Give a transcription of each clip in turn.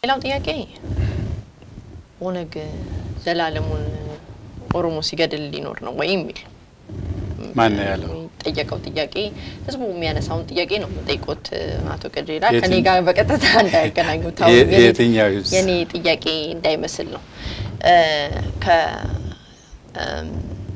ሌላው ጥያቄ ኦነግ ዘላለሙን ኦሮሞ ሲገድል ሊኖር ነው ወይ የሚል ማን ነው ያለው? ጠየቀው ጥያቄ ህዝቡ የሚያነሳውን ጥያቄ ነው የምጠይቆት አቶ ቀጀላ የትኝ- ከኔ ጋር በቀጥታ እንዳያገናኙት የ- አሁን የኔ- የትኛው ህዝብ? የኔ ጥያቄ እንዳይመስል ነው እ ከ እም፣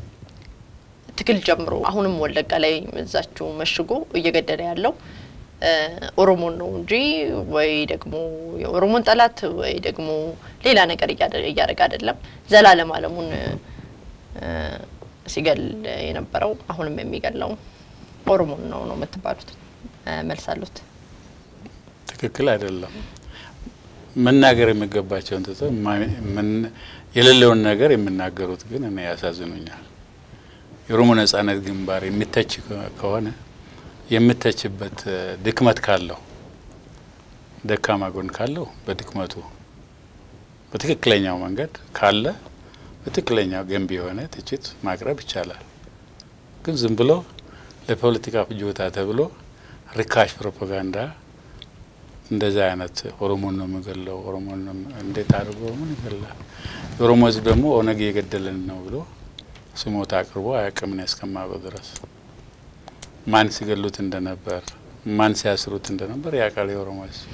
ትግል ጀምሮ አሁንም ወለጋ ላይ እዛችሁ መሽጎ እየገደለ ያለው እ ኦሮሞን ነው እንጂ ወይ ደግሞ የኦሮሞን ጠላት ወይ ደግሞ ሌላ ነገር እያደ- እያደረገ አይደለም። ዘላለም አለሙን እ ሲገል የነበረው አሁንም የሚገለው ኦሮሞን ነው ነው የምትባሉት እ መልስ አሉት? ትክክል አይደለም። መናገር የሚገባቸውን ትተው ማ- ምን- የሌለውን ነገር የሚናገሩት ግን እኔ ያሳዝኑኛል። የኦሮሞ ነጻነት ግንባር የሚተች ከ- ከሆነ የምተችበት እ፣ ድክመት ካለው ደካማ ጎን ካለው በድክመቱ በትክክለኛው መንገድ ካለ በትክክለኛው ገንቢ የሆነ ትችት ማቅረብ ይቻላል። ግን ዝም ብሎ ለፖለቲካ ፍጆታ ተብሎ ርካሽ ፕሮፓጋንዳ እንደዛ አይነት ኦሮሞን ነው የምገለው ኦሮሞን ነው የም- እንዴት አድርጎ ኦሮሞን ይገላል? የኦሮሞ ሕዝብ ደግሞ ኦነግ እየገደለን ነው ብሎ ስሞታ አቅርቦ አያውቅም እኔ እስከማውቀው ድረስ ማን ሲገሉት እንደነበር ማን ሲያስሩት እንደነበር ያውቃል የኦሮሞ ሕዝብ።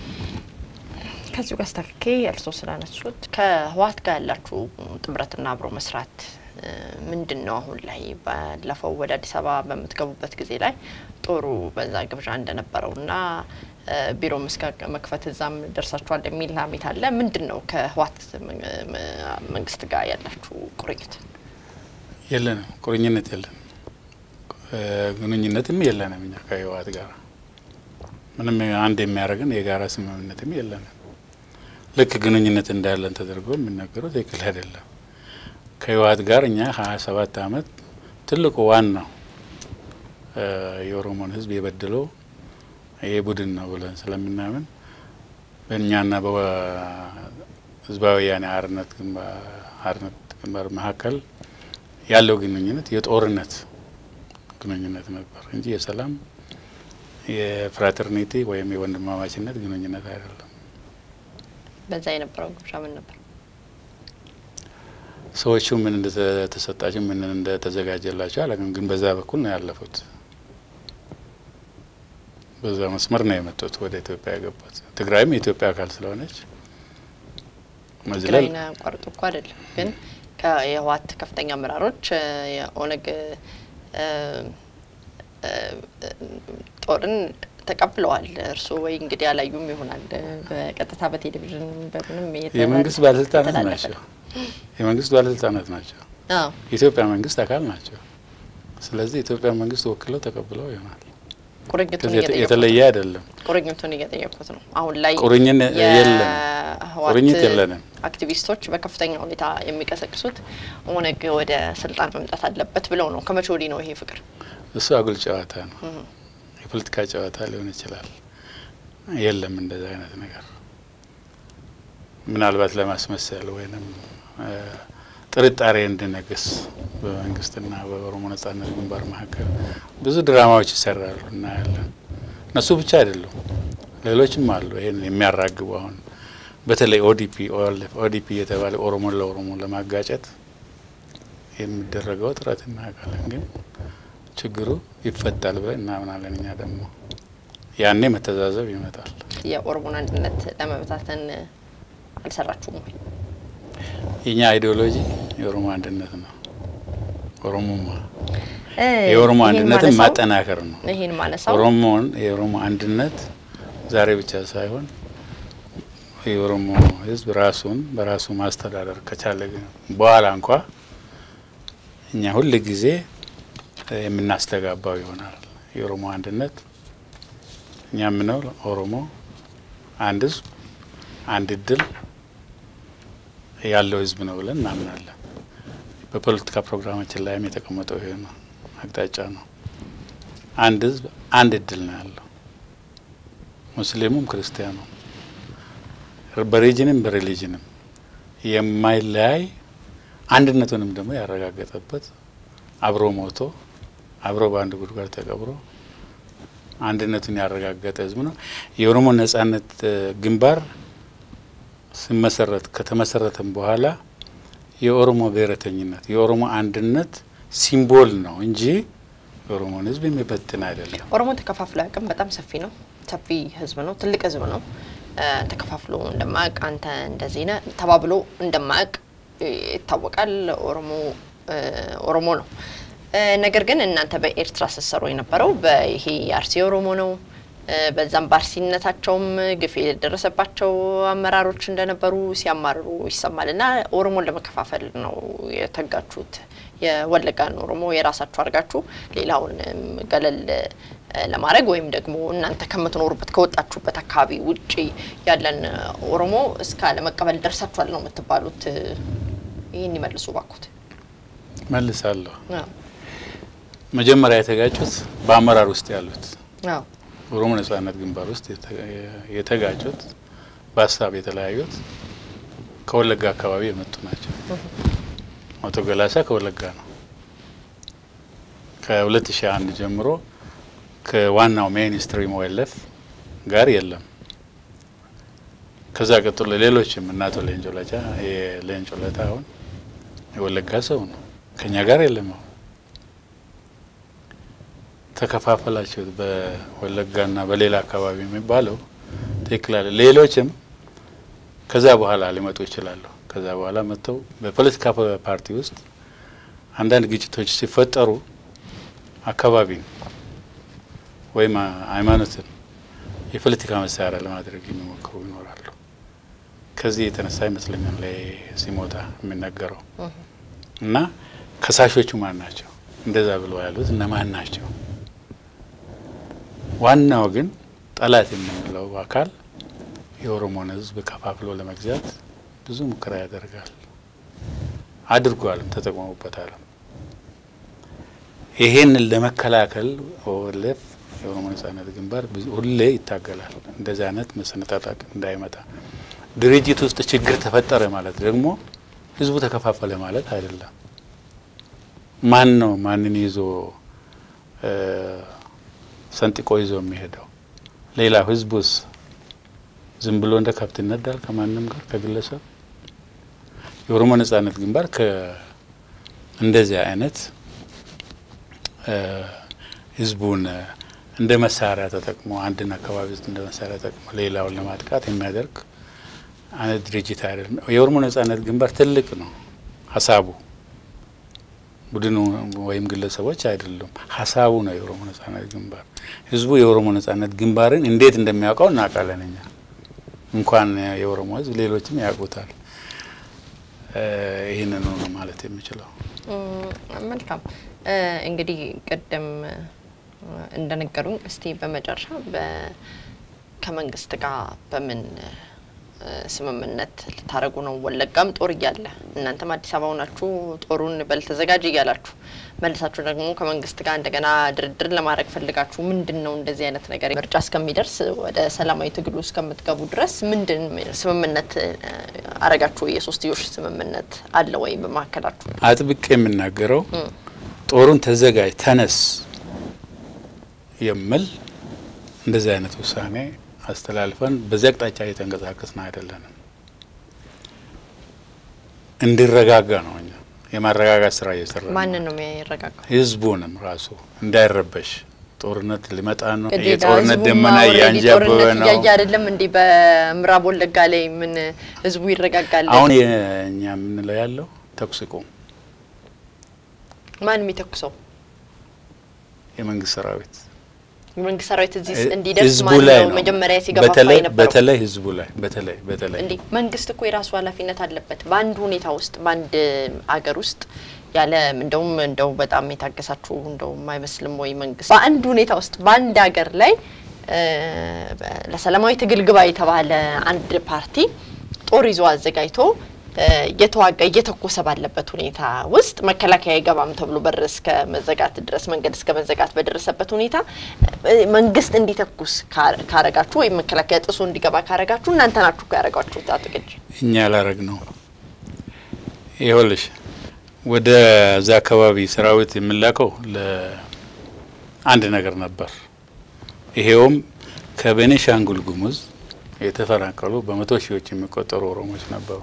ከዚሁ ጋር አስተካኬ እርስዎ ስላነሱት ከህወሓት ጋር ያላችሁ ጥምረትና አብሮ መስራት እ ምንድን ነው? አሁን ላይ ባለፈው ወደ አዲስ አበባ በምትገቡበት ጊዜ ላይ ጦሩ በዛ ግብዣ እንደነበረውና እ ቢሮም እስከ መክፈት እዛም ደርሳችኋል የሚል ሀሜት አለ። ምንድን ነው ከህወሓት መ- መ- መንግስት ጋር ያላችሁ ቁርኝት? የለንም፣ ቁርኝነት የለንም፣ እ ግንኙነትም የለንም። እኛ ከህወሓት ጋር ምንም አንድ የሚያደርገን የጋራ ስምምነትም የለንም። ልክ ግንኙነት እንዳለን ተደርጎ የሚነገረው ትክክል አይደለም። ከህወሓት ጋር እኛ ሀያ ሰባት አመት ትልቁ ዋናው እ የኦሮሞን ህዝብ የበደለው ይሄ ቡድን ነው ብለን ስለምናምን በእኛና በህዝባዊ ወያኔ ሓርነት ግንባር ሓርነት ግንባር መካከል ያለው ግንኙነት የጦርነት ግንኙነት ነበር እንጂ የሰላም የፍራተርኒቲ ወይም የወንድማማችነት ግንኙነት አይደለም። በዛ የነበረው ግብዣ ምን ነበር? ሰዎቹ ምን እንደተሰጣቸው ምን እንደተዘጋጀላቸው አላውቅም፣ ግን በዛ በኩል ነው ያለፉት። በዛ መስመር ነው የመጡት ወደ ኢትዮጵያ የገቡት። ትግራይም የኢትዮጵያ አካል ስለሆነች መዝለል ትግራይን አቋርጦ እኮ አይደለም ግን ከየህወሓት ከፍተኛ አመራሮች እ የኦነግ እ እ ጦርን ተቀብለዋል። እርስዎ ወይ እንግዲህ አላዩም ይሆናል እ በቀጥታ በቴሌቪዥን በምንም እየተላለፈ- የመንግስት ባለስልጣናት የተላለፈ ናቸው። ነው። የመንግስት ባለስልጣናት ናቸው። አዎ የኢትዮጵያ መንግስት አካል ናቸው። ስለዚህ የኢትዮጵያ መንግስት ወክለው ተቀብለው ይሆናል። ቁርኝቱን ከዚህ የተ- እየጠየቁት የተለየ ነው። አይደለም። ቁርኝቱን እየጠየቁት ነው። አሁን ላይ ቁርኝን የለም፣ የህወሓት ቁርኝት የለንም። አክቲቪስቶች በከፍተኛ ሁኔታ የሚቀሰቅሱት ኦነግ ወደ ስልጣን መምጣት አለበት ብለው ነው። ከመቼ ወዲህ ነው ይሄ ፍቅር? እሱ አጉል ጨዋታ ነው። የፖለቲካ ጨዋታ ሊሆን ይችላል። የለም እንደዛ አይነት ነገር ምናልባት ለማስመሰል ወይንም እ ጥርጣሬ እንዲነግስ በመንግስትና በኦሮሞ ነጻነት ግንባር መካከል ብዙ ድራማዎች ይሰራሉ እናያለን። እነሱ ብቻ አይደሉም፣ ሌሎችም አሉ። ይህን የሚያራግቡ አሁን በተለይ ኦዲፒ ኦኤልኤፍ ኦዲፒ የተባለ ኦሮሞን ለኦሮሞ ለማጋጨት የሚደረገው ጥረት እናያውቃለን። ግን ችግሩ ይፈታል ብለን እናምናለን። እኛ ደግሞ ያኔ መተዛዘብ ይመጣል። የኦሮሞን አንድነት ለመበታተን አልሰራችሁም ወይ? የኛ አይዲዮሎጂ የኦሮሞ አንድነት ነው። ኦሮሞማ እ የኦሮሞ ይሄን አንድነትን ማነሳው- ማጠናከር ነው። ይሄን ማነሳው ኦሮሞን የኦሮሞ አንድነት ዛሬ ብቻ ሳይሆን የኦሮሞ ሕዝብ ራሱን በራሱ ማስተዳደር ከቻለ ግን በኋላ እንኳ እኛ ሁል ጊዜ የምናስተጋባው ይሆናል። የኦሮሞ አንድነት እኛ የምነው ኦሮሞ አንድ ሕዝብ አንድ እድል ያለው ሕዝብ ነው ብለን እናምናለን። በፖለቲካ ፕሮግራማችን ላይም የተቀመጠው ይሄ ነው አቅጣጫ ነው። አንድ ሕዝብ አንድ እድል ነው ያለው ሙስሊሙም ክርስቲያኑም በሪጅንም በሪሊጅንም የማይለያይ አንድነቱንም ደግሞ ያረጋገጠበት አብሮ ሞቶ አብሮ በአንድ ጉድጓድ ተቀብሮ አንድነቱን ያረጋገጠ ህዝብ ነው። የኦሮሞ ነጻነት እ ግንባር ሲመሰረት ከተመሰረተም በኋላ የኦሮሞ ብሔረተኝነት የኦሮሞ አንድነት ሲምቦል ነው እንጂ የኦሮሞን ሕዝብ የሚበትን አይደለም። ኦሮሞ ተከፋፍሎ አያውቅም። በጣም ሰፊ ነው። ሰፊ ህዝብ ነው። ትልቅ ህዝብ ነው። ተከፋፍሎ እንደማያውቅ አንተ እንደዚህ ነህ ተባብሎ እንደማያውቅ ይታወቃል። ኦሮሞ ኦሮሞ ነው። ነገር ግን እናንተ በኤርትራ ስትሰሩ የነበረው በይሄ የአርሲ ኦሮሞ ነው። በዛም በአርሲነታቸውም ግፍ የደረሰባቸው አመራሮች እንደነበሩ ሲያማርሩ ይሰማል። እና ኦሮሞን ለመከፋፈል ነው የተጋችሁት። የወለጋን ኦሮሞ የራሳችሁ አድርጋችሁ ሌላውን ገለል ለማድረግ ወይም ደግሞ እናንተ ከምትኖሩበት ከወጣችሁበት አካባቢ ውጪ ያለን ኦሮሞ እስከ ለመቀበል ደርሳችኋል ነው የምትባሉት። ይህን ይመልሱ ባኩት። መልሳለሁ። መጀመሪያ የተጋጩት በአመራር ውስጥ ያሉት ኦሮሞ ነጻነት ግንባር ውስጥ የተጋጩት በሀሳብ የተለያዩት ከወለጋ አካባቢ የመጡ ናቸው። አቶ ገላሳ ከወለጋ ነው። ከሁለት ሺ አንድ ጀምሮ ከዋናው ሜይንስትሪም ወለፍ ጋር የለም። ከዛ ቀጥሎ ሌሎችም እና አቶ ሌንጮ ለታ የሌንጮ ለታ አሁን የወለጋ ሰው ነው። ከኛ ጋር የለም። አሁን ተከፋፈላቸው በወለጋና በሌላ አካባቢ የሚባለው ትክክል አለ። ሌሎችም ከዛ በኋላ ሊመጡ ይችላሉ። ከዛ በኋላ መጥተው በፖለቲካ ፓርቲ ውስጥ አንዳንድ ግጭቶች ሲፈጠሩ አካባቢን ወይም ሃይማኖትን የፖለቲካ መሳሪያ ለማድረግ የሚሞክሩ ይኖራሉ። ከዚህ የተነሳ ይመስለኛል ላይ ሲሞታ የሚነገረው እና ከሳሾቹ ማን ናቸው? እንደዛ ብለው ያሉት እነማን ናቸው? ዋናው ግን ጠላት የምንለው አካል የኦሮሞን ሕዝብ ከፋፍሎ ለመግዛት ብዙ ሙከራ ያደርጋል። አድርጓልም፣ ተጠቅመውበታልም። ይሄንን ለመከላከል ኦኤልኤፍ የኦሮሞ ነጻነት ግንባር ሁሌ ይታገላል። እንደዚህ አይነት መሰነጣጣቅ እንዳይመጣ። ድርጅት ውስጥ ችግር ተፈጠረ ማለት ደግሞ ህዝቡ ተከፋፈለ ማለት አይደለም። ማን ነው ማንን ይዞ ሰንጥቆ ይዞ የሚሄደው? ሌላው ህዝቡስ ዝም ብሎ እንደ ከብት ይነዳል ከማንም ጋር ከግለሰብ? የኦሮሞ ነጻነት ግንባር እንደዚህ አይነት ህዝቡን እንደ መሳሪያ ተጠቅሞ አንድን አካባቢ ውስጥ እንደ መሳሪያ ተጠቅሞ ሌላውን ለማጥቃት የሚያደርግ አይነት ድርጅት አይደለም። የኦሮሞ ነጻነት ግንባር ትልቅ ነው ሀሳቡ ቡድኑ ወይም ግለሰቦች አይደሉም። ሀሳቡ ነው የኦሮሞ ነጻነት ግንባር። ህዝቡ የኦሮሞ ነጻነት ግንባርን እንዴት እንደሚያውቀው እናውቃለን። እኛ እንኳን የኦሮሞ ህዝብ ሌሎችም ያውቁታል። ይህንን ነው ማለት የሚችለው። መልካም እንግዲህ ቅድም እንደነገሩኝ እስቲ በመጨረሻ ከመንግስት ጋር በምን ስምምነት ልታደረጉ ነው? ወለጋም ጦር እያለ እናንተም አዲስ አበባ ሆናችሁ ጦሩን በል ተዘጋጅ እያላችሁ መልሳችሁ ደግሞ ከመንግስት ጋር እንደገና ድርድር ለማድረግ ፈልጋችሁ ምንድን ነው እንደዚህ አይነት ነገር ምርጫ እስከሚደርስ ወደ ሰላማዊ ትግሉ እስከምትገቡ ድረስ ምንድን ስምምነት አረጋችሁ? የሶስትዮሽ ስምምነት አለ ወይ በመካከላችሁ? አጥብቅ የምናገረው ጦሩን ተዘጋጅ ተነስ የምል እንደዚህ አይነት ውሳኔ አስተላልፈን በዚህ አቅጣጫ እየተንቀሳቀስን አይደለንም። እንዲረጋጋ ነው እኛ የማረጋጋት ስራ እየሰራ ማንን ነው የሚያረጋጋው? ህዝቡንም ራሱ እንዳይረበሽ ጦርነት ሊመጣ ነው። የጦርነት ደመና እያንዣበበ ነው። እያየ አይደለም እንዲህ በምዕራብ ወለጋ ላይ ምን ህዝቡ ይረጋጋል? አሁን እኛ የምንለው ያለው ተኩስ ይቁም። ማን የሚተኩሰው? የመንግስት ሰራዊት የመንግስት ሰራዊት እዚህ እንዲደርስ ህዝቡ ማለት ላይ ነው ነው መጀመሪያ ሲገፋፋ በተለይ የነበረው። በተለይ ህዝቡ ላይ በተለይ በተለይ እንዲህ መንግስት እኮ የራሱ ኃላፊነት አለበት። በአንድ ሁኔታ ውስጥ በአንድ አገር ውስጥ ያለ እንደውም እንደው በጣም የታገሳችሁ እንደውም አይመስልም ወይ መንግስት በአንድ ሁኔታ ውስጥ በአንድ ሀገር ላይ እ ለሰላማዊ ትግል ግባ የተባለ አንድ ፓርቲ ጦር ይዞ አዘጋጅቶ እ እየተዋጋ እየተኮሰ ባለበት ሁኔታ ውስጥ መከላከያ አይገባም ተብሎ በር እስከ መዘጋት ድረስ መንገድ እስከ መዘጋት በደረሰበት ሁኔታ እ መንግስት እንዲተኩስ ካ- ካረጋችሁ ወይም መከላከያ ጥሶ እንዲገባ ካረጋችሁ እናንተ ናችሁ እኮ ያረጋችሁት። አቶ ግጅ እኛ ያላረግ ነው። ይኸውልሽ ወደ እዛ አካባቢ ሰራዊት የምላከው ለአንድ ነገር ነበር። ይሄውም ከቤኒሻንጉል ጉሙዝ የተፈናቀሉ በመቶ ሺዎች የሚቆጠሩ ኦሮሞዎች ነበሩ።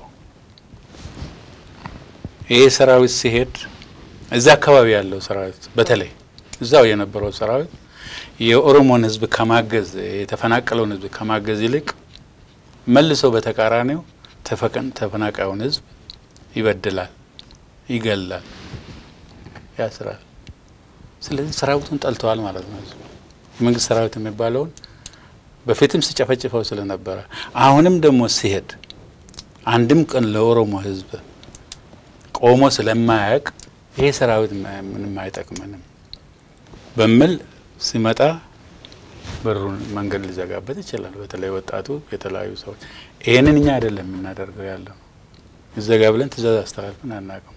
ይህ ሰራዊት ሲሄድ እዛ አካባቢ ያለው ሰራዊት በተለይ እዛው የነበረው ሰራዊት የኦሮሞን ሕዝብ ከማገዝ የተፈናቀለውን ሕዝብ ከማገዝ ይልቅ መልሶ በተቃራኒው ተፈናቃዩን ሕዝብ ይበድላል፣ ይገላል፣ ያስራል። ስለዚህ ሰራዊቱን ጠልተዋል ማለት ነው። የመንግስት ሰራዊት የሚባለውን በፊትም ሲጨፈጭፈው ስለነበረ አሁንም ደግሞ ሲሄድ አንድም ቀን ለኦሮሞ ሕዝብ ቆሞ ስለማያውቅ ይሄ ሰራዊት ምንም አይጠቅመንም በሚል ሲመጣ በሩን መንገድ ሊዘጋበት ይችላል። በተለይ ወጣቱ፣ የተለያዩ ሰዎች ይህንን እኛ አይደለም የምናደርገው ያለ ነው። ይዘጋ ብለን ትእዛዝ አስተላልፈን አናውቅም።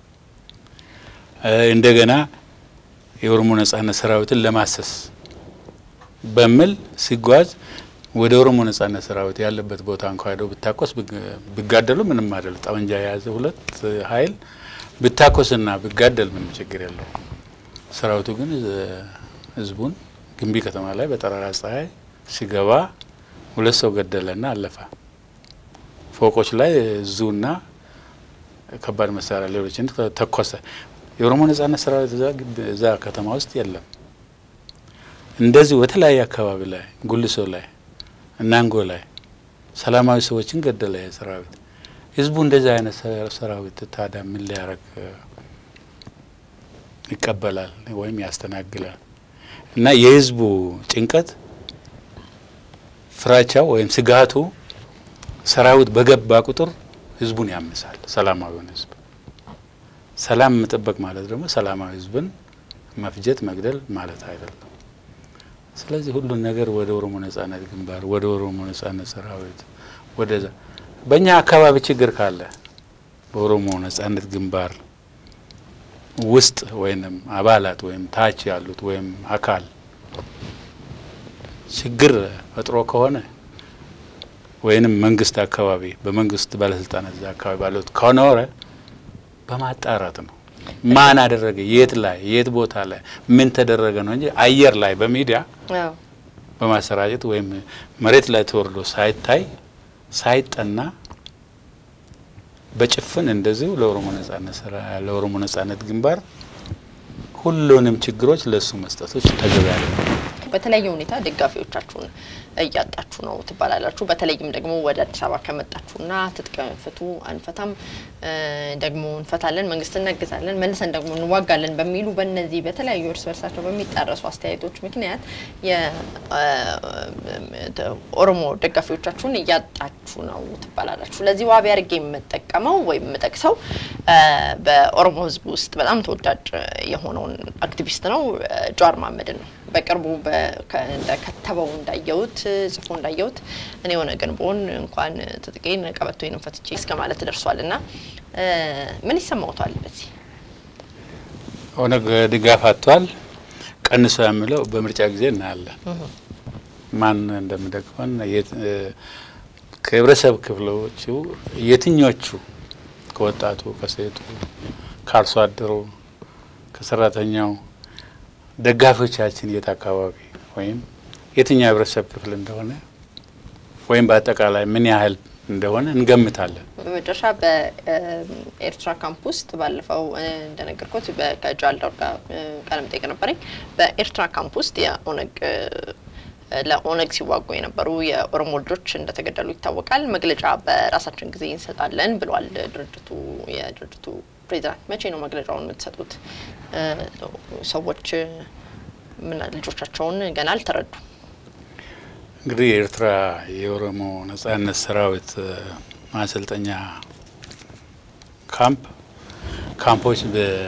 እንደገና የኦሮሞ ነጻነት ሰራዊትን ለማሰስ በሚል ሲጓዝ ወደ ኦሮሞ ነጻነት ሰራዊት ያለበት ቦታ እንኳ ሄደው ብታኮስ ቢጋደሉ ምንም አይደል። ጠመንጃ የያዘ ሁለት ኃይል ብታኮስና ቢጋደል ምንም ችግር የለው። ሰራዊቱ ግን ህዝቡን ግንቢ ከተማ ላይ በጠራራ ፀሐይ ሲገባ ሁለት ሰው ገደለና አለፈ። ፎቆች ላይ እዙና ከባድ መሳሪያ ሌሎችን ተኮሰ። የኦሮሞ ነጻነት ሰራዊት እዛ ከተማ ውስጥ የለም። እንደዚሁ በተለያየ አካባቢ ላይ ጉልሶ ላይ እናንጎ ላይ ሰላማዊ ሰዎችን ገደለ ሰራዊት። ህዝቡ እንደዚህ አይነት ሰራዊት ታዲያ ምን ሊያደርግ ይቀበላል ወይም ያስተናግላል? እና የህዝቡ ጭንቀት፣ ፍራቻው ወይም ስጋቱ ሰራዊት በገባ ቁጥር ህዝቡን ያምሳል። ሰላማዊውን ህዝብ ሰላም መጠበቅ ማለት ደግሞ ሰላማዊ ህዝብን መፍጀት መግደል ማለት አይደለም። ስለዚህ ሁሉን ነገር ወደ ኦሮሞ ነጻነት ግንባር፣ ወደ ኦሮሞ ነጻነት ሰራዊት ወደዛ በእኛ አካባቢ ችግር ካለ በኦሮሞ ነጻነት ግንባር ውስጥ ወይም አባላት ወይም ታች ያሉት ወይም አካል ችግር ፈጥሮ ከሆነ ወይንም መንግስት አካባቢ በመንግስት ባለስልጣናት እዛ አካባቢ ባሉት ከኖረ በማጣራት ነው። ማን አደረገ፣ የት ላይ የት ቦታ ላይ ምን ተደረገ ነው እንጂ አየር ላይ በሚዲያ በማሰራጨት ወይም መሬት ላይ ተወርዶ ሳይታይ ሳይጠና በጭፍን እንደዚሁ ለኦሮሞ ነጻነት ስራ ለኦሮሞ ነጻነት ግንባር ሁሉንም ችግሮች ለእሱ መስጠቶች ተገቢ ያለ በተለያየ ሁኔታ ደጋፊዎቻችሁን እያጣችሁ ነው ትባላላችሁ። በተለይም ደግሞ ወደ አዲስ አበባ ከመጣችሁና ትጥቅ ፍቱ አንፈታም፣ ደግሞ እንፈታለን፣ መንግስት እናግዛለን፣ መልሰን ደግሞ እንዋጋለን በሚሉ በእነዚህ በተለያዩ እርስ በርሳቸው በሚጣረሱ አስተያየቶች ምክንያት የኦሮሞ ደጋፊዎቻችሁን እያጣችሁ ነው ትባላላችሁ። ለዚህ ዋቢ አድርጌ የምጠቀመው ወይም የምጠቅሰው በኦሮሞ ሕዝብ ውስጥ በጣም ተወዳጅ የሆነውን አክቲቪስት ነው ጀዋር መሀመድን ነው። በቅርቡ እንደከተበው እንዳየሁት ጽፎ እንዳየሁት እኔ የሆነ ግን ብሆን እንኳን ትጥቄን ቀበቶዬን ፈትቼ እስከ ማለት ደርሷል። እና ምን ይሰማውታል? በዚህ ኦነግ ድጋፍ አጥቷል። ቀንሶ የሚለው በምርጫ ጊዜ እናያለን ማን እንደሚደግፈን ከህብረተሰብ ክፍሎቹ የትኞቹ ከወጣቱ፣ ከሴቱ፣ ከአርሶ አደሩ፣ ከሰራተኛው ደጋፊዎቻችን የት አካባቢ ወይም የትኛው የህብረተሰብ ክፍል እንደሆነ ወይም በአጠቃላይ ምን ያህል እንደሆነ እንገምታለን። በመጨረሻ በኤርትራ ካምፕ ውስጥ ባለፈው እንደነገርኩት ከጃልዳው ጋር ቃለ መጠይቅ ነበረኝ። በኤርትራ ካምፕ ውስጥ የኦነግ ለኦነግ ሲዋጉ የነበሩ የኦሮሞ ልጆች እንደተገደሉ ይታወቃል። መግለጫ በራሳችን ጊዜ እንሰጣለን ብሏል ድርጅቱ የድርጅቱ ፕሬዚዳንት። መቼ ነው መግለጫውን የምትሰጡት? ሰዎች ምን ልጆቻቸውን ገና አልተረዱ። እንግዲህ የኤርትራ የኦሮሞ ነጻነት ሰራዊት ማሰልጠኛ ካምፕ ካምፖች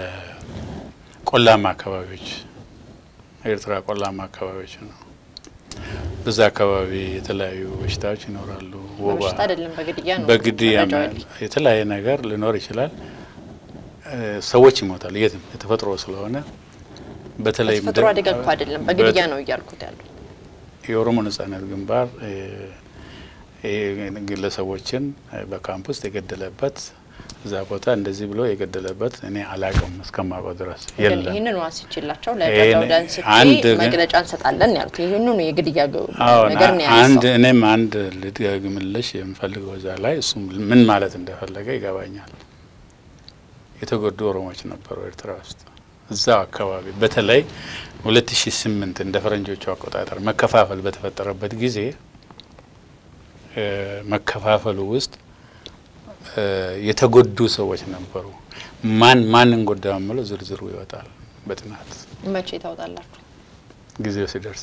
በቆላማ አካባቢዎች ኤርትራ ቆላማ አካባቢዎች ነው። በዛ አካባቢ የተለያዩ በሽታዎች ይኖራሉ። ወባ በሽታ አይደለም በግድያ ነው። በግድያ የተለያየ ነገር ሊኖር ይችላል። ሰዎች ይሞታል። የትም የተፈጥሮ ስለሆነ በተለይ ተፈጥሮ አደጋ እኮ አይደለም በግድያ ነው እያልኩት ያለው። የኦሮሞ ነጻነት ግንባር ግለሰቦችን በካምፕ ውስጥ የገደለበት እዛ ቦታ እንደዚህ ብሎ የገደለበት እኔ አላቅም እስከማውቀው ድረስ ግን የለም። ይህንን ዋስችላቸው ይሄን ለጋዛው ዳንስቼ አንድ ግን- መግለጫ እንሰጣለን ያሉት ይህንኑ የግድያ ገ- አሁን ነገር ነው አንድ ያነሳው። እኔም አንድ ልድገምልሽ የምፈልገው እዛ ላይ እሱም ምን ማለት እንደፈለገ ይገባኛል። የተጎዱ ኦሮሞዎች ነበሩ ኤርትራ ውስጥ እዛው አካባቢ በተለይ ሁለት ሺ ስምንት እንደ ፈረንጆቹ አቆጣጠር መከፋፈል በተፈጠረበት ጊዜ እ መከፋፈሉ ውስጥ እ የተጎዱ ሰዎች ነበሩ። ማን ማንን ጎዳ የምለው ዝርዝሩ ይወጣል በጥናት መቼ ታወጣላችሁ? ጊዜው ሲደርስ።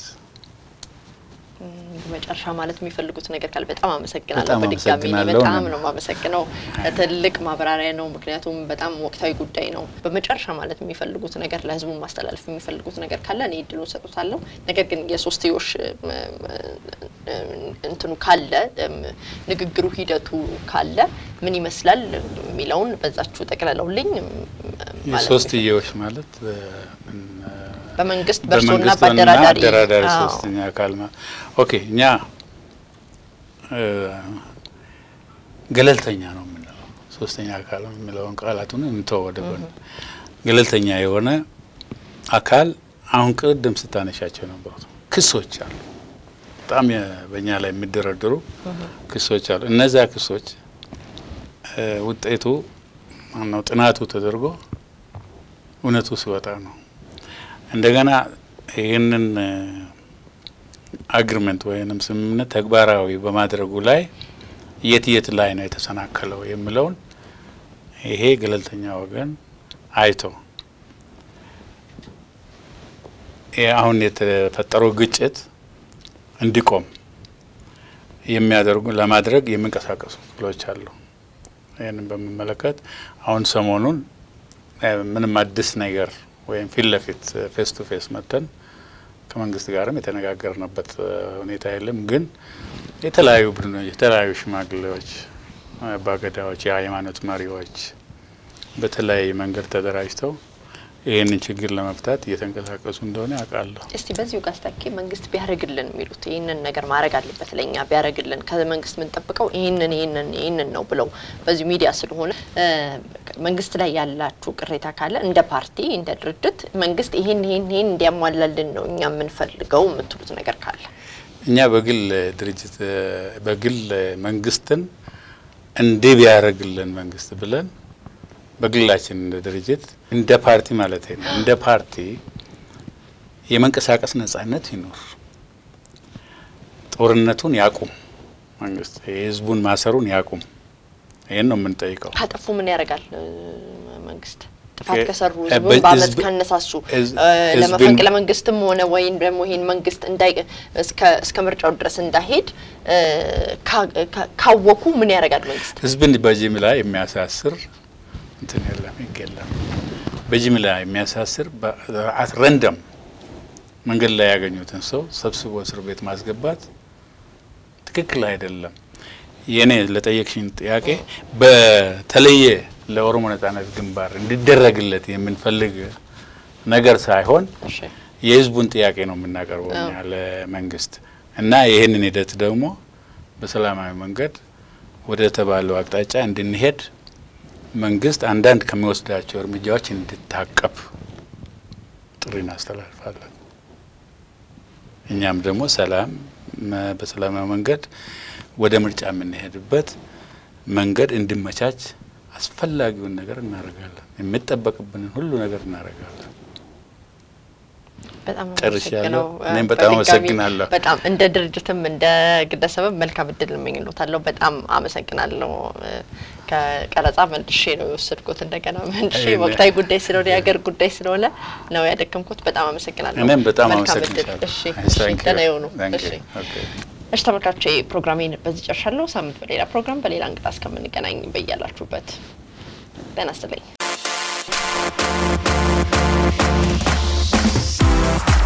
መጨረሻ ማለት የሚፈልጉት ነገር ካለ በጣም አመሰግናለሁ። በጣም በድጋሚ እኔ አመሰግናለሁ። በጣም እኔም ነው የማመሰግነው። ትልቅ ማብራሪያ ነው፣ ምክንያቱም በጣም ወቅታዊ ጉዳይ ነው። በመጨረሻ ማለት የሚፈልጉት ነገር ለህዝቡ ማስተላለፍ የሚፈልጉት ነገር ካለ እኔ እድሉን ሰጡታለሁ። ነገር ግን የሶስትዮሽ እም፣ እንትኑ ካለ እም፣ ንግግሩ ሂደቱ ካለ ምን ይመስላል የሚለውን በዛችሁ ጠቅለለውልኝ እም፣ ማለት የሶስትዮሽ ማለት እ ምን እ በመንግስት በእርሶና በመንግስትና በአደራዳሪ አደራዳሪ አዎ። ሶስተኛ አካል ማ ኦኬ እኛ እ ገለልተኛ ነው የምንለው ሶስተኛ አካል የሚለውን ቃላቱን እንተው ወደ ጎን። ገለልተኛ የሆነ አካል አሁን ቅድም ስታነሻቸው ነበሩት ክሶች አሉ። በጣም የ- በእኛ ላይ የሚደረደሩ ክሶች አሉ። እነዚያ ክሶች እ ውጤቱ ማነው ጥናቱ ተደርጎ እውነቱ ሲወጣ ነው እንደገና ይህንን አግሪመንት ወይንም ስምምነት ተግባራዊ በማድረጉ ላይ የት የት ላይ ነው የተሰናከለው የሚለውን ይሄ ገለልተኛ ወገን አይቶ ይህ አሁን የተፈጠረው ግጭት እንዲቆም የሚያደርጉ ለማድረግ የሚንቀሳቀሱ ክፍሎች አሉ። ይህንን በሚመለከት አሁን ሰሞኑን እ ምንም አዲስ ነገር ወይም ፊት ለፊት ፌስ ቱ ፌስ መጥተን ከመንግስት ጋርም የተነጋገርንበት እ ሁኔታ የለም። ግን የተለያዩ ቡድኖች፣ የተለያዩ ሽማግሌዎች፣ አባገዳዎች፣ የሃይማኖት መሪዎች በተለያየ መንገድ ተደራጅተው ይህንን ችግር ለመፍታት እየተንቀሳቀሱ እንደሆነ ያውቃለሁ። እስቲ በዚሁ ጋር ስታኪ መንግስት ቢያደርግልን የሚሉት ይህንን ነገር ማድረግ አለበት ለኛ ቢያደርግልን ከመንግስት የምንጠብቀው ይህንን ይህንን ይህንን ነው ብለው በዚሁ ሚዲያ ስለሆነ እ መንግስት ላይ ያላችሁ ቅሬታ ካለ እንደ ፓርቲ እንደ ድርጅት መንግስት ይህን ይህን ይህን እንዲያሟላልን ነው እኛ የምንፈልገው የምትሉት ነገር ካለ እኛ በግል ድርጅት እ በግል መንግስትን እንዲህ ቢያደርግልን መንግስት ብለን በግላችን እንደ ድርጅት እንደ ፓርቲ ማለት ነው እንደ ፓርቲ የመንቀሳቀስ ነጻነት ይኖር፣ ጦርነቱን ያቁም፣ መንግስት የህዝቡን ማሰሩን ያቁም። ይህን ነው የምንጠይቀው። ካጠፉ ምን ያደርጋል እ መንግስት ጥፋት እ- ከሰሩ እ ህዝቡን በ- በአመፅ ህዝብ- ካነሳሱ ህዝ- እ ህዝብን- ለመፈንቅለ መንግስትም ሆነ ወይም ደግሞ ይህን መንግስት እንዳይ እስከ እስከ ምርጫው ድረስ እንዳይሄድ እ ካ- ካ- ካወኩ ምን ያደርጋል መንግስት? ህዝብን በጅምላ የሚያሳስር እንትን የለም፣ ህግ የለም። በጅምላ የሚያሳስር በአት ረንደም መንገድ ላይ ያገኙትን ሰው ሰብስቦ እስር ቤት ማስገባት ትክክል አይደለም። የእኔ ለጠየቅሽኝ ጥያቄ በተለየ ለኦሮሞ ነጻነት ግንባር እንዲደረግለት የምንፈልግ ነገር ሳይሆን እሺ የህዝቡን ጥያቄ ነው የምናቀርበው እኛ ለመንግስት እና ይህንን ሂደት ደግሞ በሰላማዊ መንገድ ወደ ተባለው አቅጣጫ እንድንሄድ መንግስት አንዳንድ ከሚወስዳቸው እርምጃዎች እንዲታቀብ ጥሪ እናስተላልፋለን። እኛም ደግሞ ሰላም መ- በሰላማዊ መንገድ ወደ ምርጫ የምንሄድበት መንገድ እንዲመቻች አስፈላጊውን ነገር እናደርጋለን። የሚጠበቅብንን ሁሉ ነገር እናደርጋለን። በጣም ጨርሻለሁ። አመሰግነው። እኔም በጣም በድጋሚ አመሰግናለሁ። በጣም እንደ ድርጅትም እንደ ግለሰብም መልካም እድል እመኝሎታለሁ። በጣም አመሰግናለሁ። እ ከቀረጻ መልሼ ነው የወሰድኩት። እንደገና መልሼ አይነ- ወቅታዊ ጉዳይ ስለሆነ የሀገር ጉዳይ ስለሆነ ነው ያደከምኩት። በጣም አመሰግናለሁ። እኔም በጣም መልካም እድል። አመሰግናለሁ። እሺ፣ Thank እሺ፣ you. ደህና ይሁኑ። Thank እሺ። you. Okay. እሺ ተመልካቾቼ ፕሮግራሜን በዚህ ጨርሻለሁ። ሳምንት በሌላ ፕሮግራም በሌላ እንግዳ እስከምንገናኝ በያላችሁበት ጤና ይስጥልኝ።